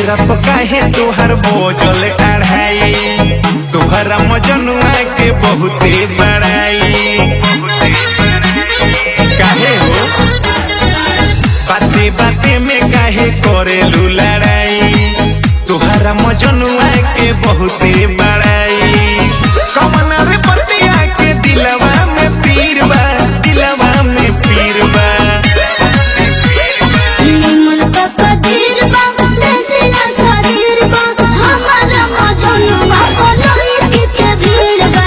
चेहरा पर काहे तोहर बोझल अढ़ाई तोहरा मजनुआ के बहुते बड़ाई काहे हो बाते बाते में काहे करेलू लड़ाई तोहरा मजनुआ के बहुते बड़ाई कमन रे पतिया के दिलवा में पीर बा दिलवा में पीर बा निमन पापा दीर बा देसिला शरीर बा हमारा मजनुआ बोलोई के के भीड़ बा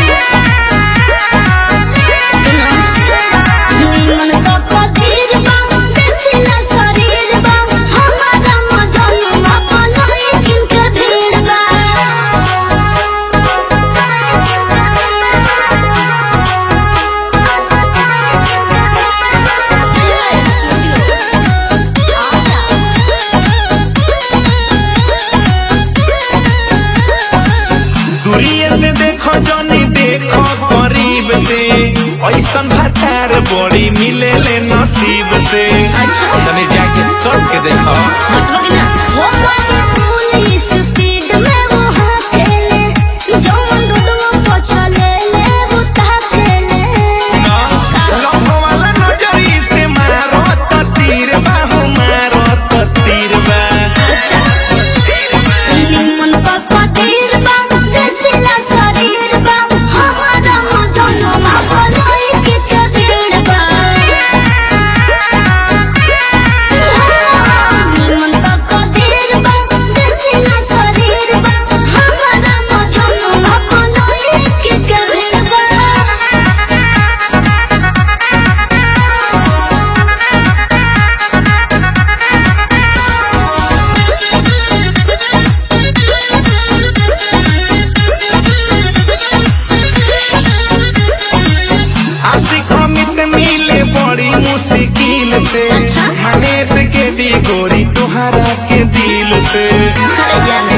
सुनो निमन पापा दीर बा देसिला शरीर बा हमारा मजनुआ बोलोई के के भीड़ बा दूरिये से देखो जनी देखो करीब से ऐसन भतार बड़ी मिले ले नसीब से अच्छा। तनी जाके सट के देखो मतलब कि ना वो पाके पुलिस स्पीड में वो हाकेले जौन डुडुआ पछले ले वो ताकेले लम्हो वाला नजरी से मारो त तीर बाहु मारो त तीर बा अच्छा निमन पापा तीर बा देसिला शरीर बा हमारा मजनुआ बोलोई के कबीर बा निमन पापा तीर बा देसिला शरीर बा हमारा मजनुआ बोलोई के कबीर बा आशिक अमित मिले बड़ी मुश्किल से अच्छा। मनेश के दी गोरी तोहरा के दिल से अरे जाना